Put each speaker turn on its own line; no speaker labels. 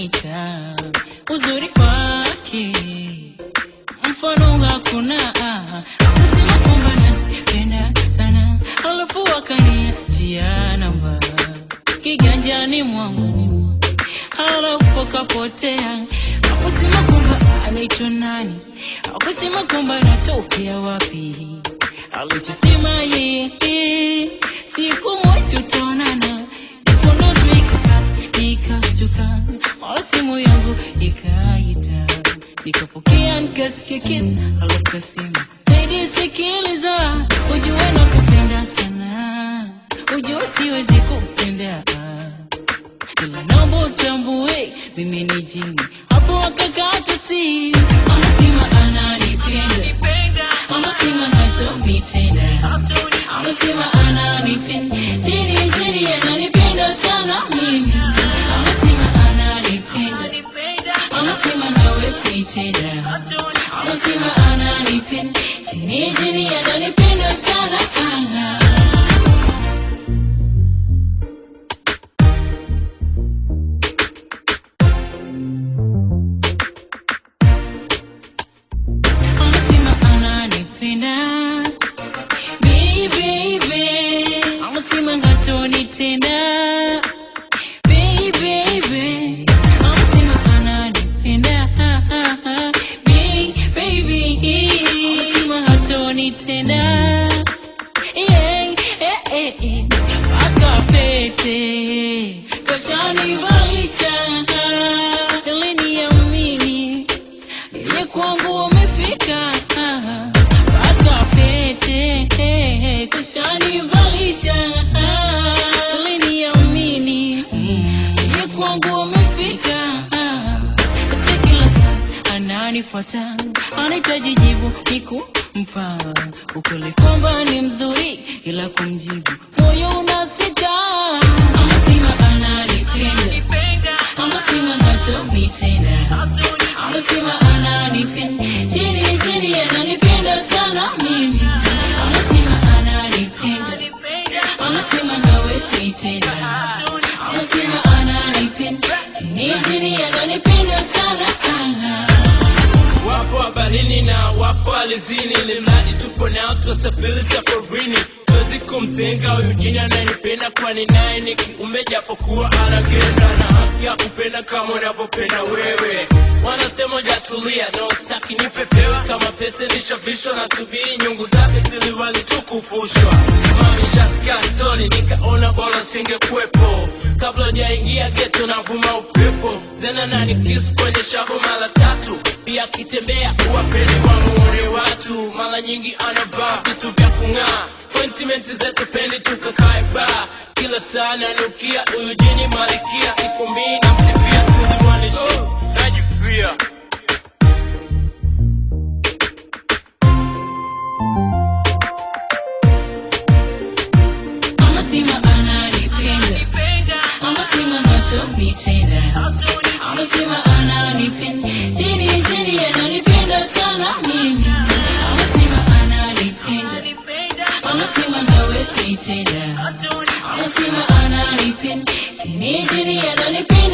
ananita uzuri wake mfano hakuna akasema kwamba nanipenda sana alafu akaniachia namba kiganjani mwangu halafu akapotea akusema kwamba anaitwa nani akusema kwamba anatokea wapi alichosema yeye siku moja tutaonana iponotwika nikastuka mara simu yangu ikaita nikapokea nikasikia kisa alafu kasema zaidi sikiliza ujue na kupenda sana ujue siwezi kutendea ila naomba utambue mimi ni jini hapo akakata si anasema ananipenda anasema nachonitenda anasema ananipenda chini chini ananipenda sana mimi anasema ananipenda anasema nawe sitenda anasema ananipenda chini chini ananipenda sana ah. anasema ananipenda Baby, baby. anasema ngatonitenda Baby, baby. anasema ananipenda Baby, baby. anasema hatonitenda Yeah, eh, eh, eh. mpaka pete kashanivalisha ili niamini ile kwangu wamefika mpaka pete kushanivalisha ili niamini ile kwangu wamefika basi kila saa ananifuata anahitaji jibu nikumpa ukweli kwamba ni mzuri ila kumjibu moyo unasita anasema ananipenda anasema nachonitenda anasema ananipenda chini chini ananipenda sana mimi anasema ananipenda anasema nawe sitenda anasema ananipenda chini chini ananipenda sana ah.
wapo habarini na wapo alizini limradi tupo nao tuwasafiri safarini siwezi kumtenga huyu jini ananipenda kwani naye ni kiumbe japokuwa anagenda na haki ya kupenda kama unavyopenda wewe wanasema jatulia no staki nipepewa kama pete nishavishwa na subiri nyungu zake tiliwali tukufushwa mamishasikia stori nikaona bora singekuwepo kabla jaingia geto navuma upepo tena nani kisu kwenye shavu mara tatu pia akitembea uwapeni wamuone watu mara nyingi anavaa vitu vya kung'aa Appointment zetu pendi tukakae baa kila saa nanukia huyu jini malikia siku mbili na msifia tuliwanishi najifia
anasema ananipenda anasema nachonitenda anasema ananipenda chini chini ananipenda sana mimi anasema ananipenda anasema nawe sitenda anasema ananipenda chini chini ananipenda